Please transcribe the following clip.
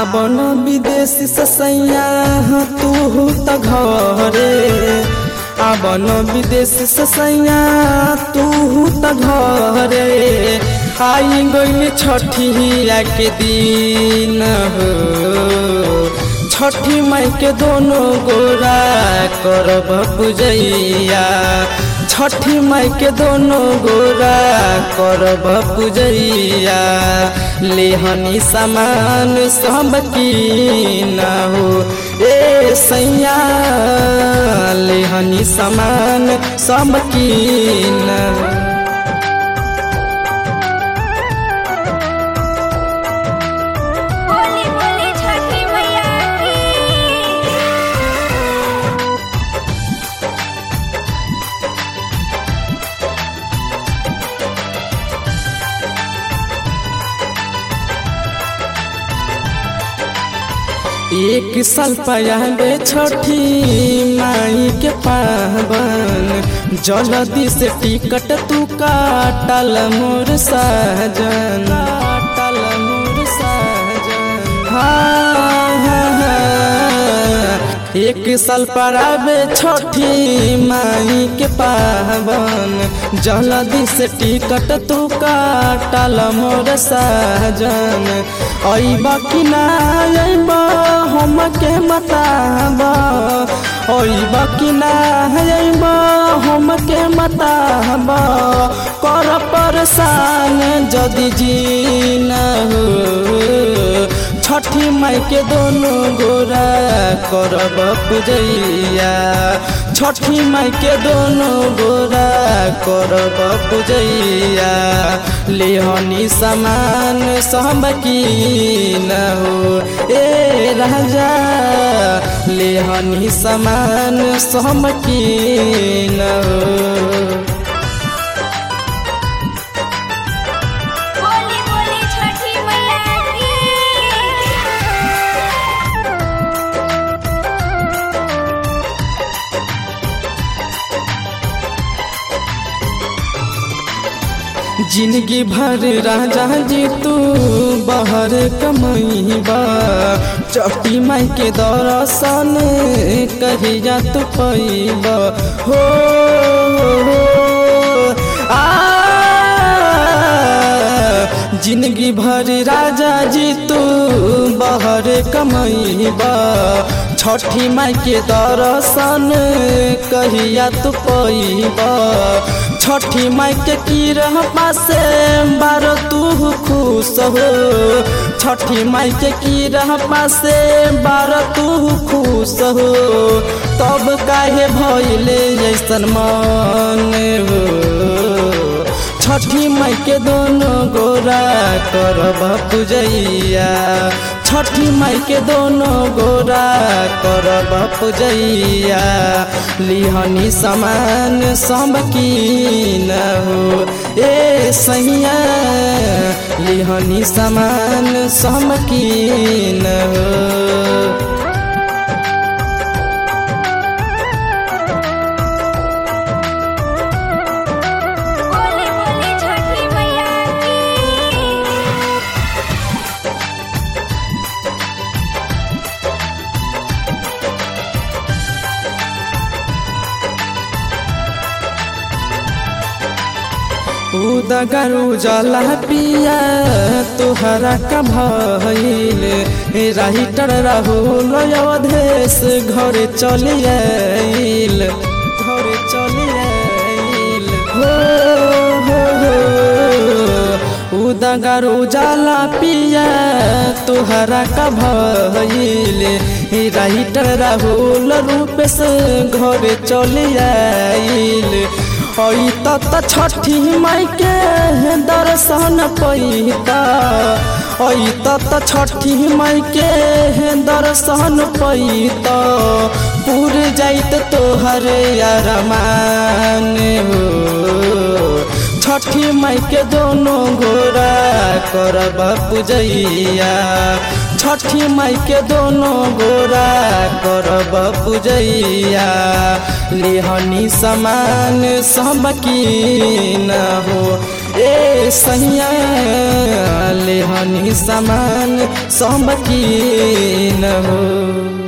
आबन विदेश से सैया तू त घरे आबन विदेश से सैया तू त घरे आई गइल छठिया के दिन हो छठी माई के दोनों गोरा करब पूजैया छठी माई के दोनों गोरा करब पूजैया लेहनी सामान सब की न हो ए सैया लेहनी सामान सब की न हो बोली बोली छठी मैया की एक साल पयाले छठी माई के पावन जल्दी से टिकट तू काटल मोर साजन काटल मोर साजन हाँ, हाँ, हाँ। एक साल पर आवे छठी माई के पावन जल्दी से टिकट तू काटल मोर साजन अइब कि ना अइब हम के बताब अइब कि ना अइब हम के बताब कर परेशान जदि जी न हो छठी माई के दोनों गोरा करब पूजैया छठी माई के दोनों गोरा करब पूजैया लेहनी सामान सब की न हो ए राजा लेहनी सामान सब की न हो बोली बोली छठी मैया की जिंदगी भर राजा जी तू बाहर कमैबा चौटी माई के दर्शन कहिया तू पैबा हो हो, आ जिंदगी भर राजा जी तू बाहर कमैबा छठी माई के दर्शन कहिया तू पैबा छठी माई के की रह पासे बार तू खुश हो छठी माई के की रह पासे बार तू खुश हो तब काहे भइले ऐसन मन हो छठी माई के दोनों गोरा करब पूजैया छठी माई के दोनों गोरा करब पूजैया लिहनी समान सब की न हो ए सैया लिहनी समान सब की न हो बोली बोली छठी मैया की उदगर उजला पिया तुहरा का भइल राइटर राहुल अवधेश घर चली आइल घर चली आइल हो हो हो उदगर उजला पिया तुहरा का भइल राइटर राहुल रूपेश घर चली आइल हई त छठी माई के दर्शन पैता हई त छठी माई के दर्शन पैता पूर जाइत तोहर अरमान हो छठी माई के दोनों गोरा करब पूजैया छठी माई के दोनों गोरा करब पूजैया लिहनी समान सब की न हो ए सैया ले हनी सामान सब की न हो